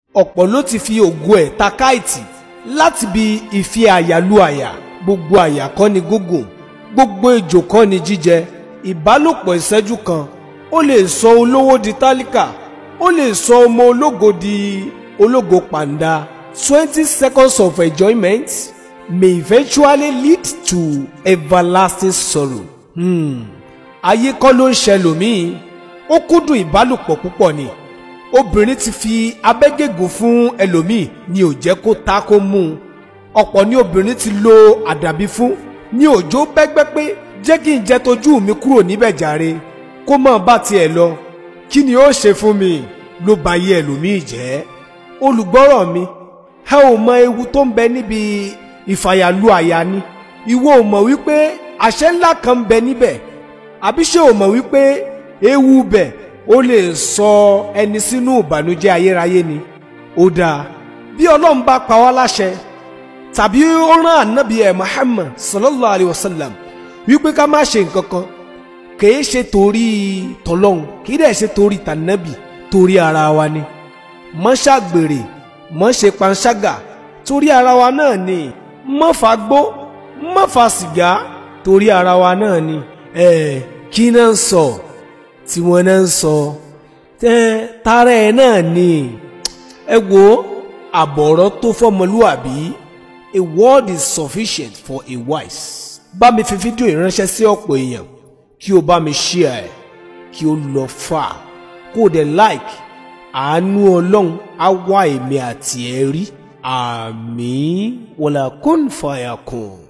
ọ̀pọ̀ ló ti fi ògo ẹ̀ ta káìtì láti bi ìfi àyà lu àyà gbogbo àyà kọ́ ni gúngùn gbogbo ejò kọ́ ni jíjẹ ìbálòpọ̀ ìṣẹ́jú kan ó lè sọ olówó di tálíkà ó lè sọ ọmọ ológo di ológo pàǹdà twenty seconds of enjoyment may eventually lead to everlasting sorrow. Hmm. ayé kọ́ ló ń ṣẹlòmíì ó kúndùn ìbálòpọ̀ púpọ̀ ni obìnrin ti fi abẹ́gègùn fún ẹlòmíì ni ò jẹ́ kó ta kó mú un ọ̀pọ̀ ni obìnrin ti lo àdàbí fún ní òjò bẹ́gbẹ́ pé jẹ́ kí n jẹ́ tójú mi kúrò níbẹ̀ jàre kó mọ̀ bá tiẹ̀ lọ kí ni ó ṣe fún mi ló ba yé ẹlòmíì jẹ́ olùgbọ́rọ̀ mi ẹ ò mọ ewu tó ń bẹ níbi ìfàyàlú àyà ni ìwọ ò mọ̀ wípé àṣẹ ńlá kan ń bẹ níbẹ̀ àbí ṣé ò mọ̀ wípé ewu bẹ̀ ó lè sọ ẹni sínú ìbànújẹ́ ayérayé ni ó dáa bí ọlọ́run bá pa wá láṣẹ tàbí ó rán ànábì ẹ̀ Muhammad sallallahu alayhi wa sallam wípé ká má ṣe nǹkan kan kìí ṣe torí tọlọ́hun kìí dẹ̀ ṣe torí tànábì torí ara wa ni mọ́ ṣàgbèrè mọ́ ṣe panṣágà torí ara wa náà ni mọ́ fagbó mọ́ fa sìgá torí ara wa náà ni ẹ̀ kí náà ń sọ tí wọ́n náà ń sọ tẹ́ tara ẹ̀ náà ni ẹ wo àbọ̀rọ̀ tó fọmọlúwàbí a word is sufficient for a wise bá mi fi fídíò ìránṣẹ́ sí ọ̀pọ̀ èèyàn kí o bá mi share ẹ̀ kí o lọ fà kó o dẹ̀ like àánú ọlọ́run á wá èmi àti ẹ rí àmín wàlà kún fàyà kún.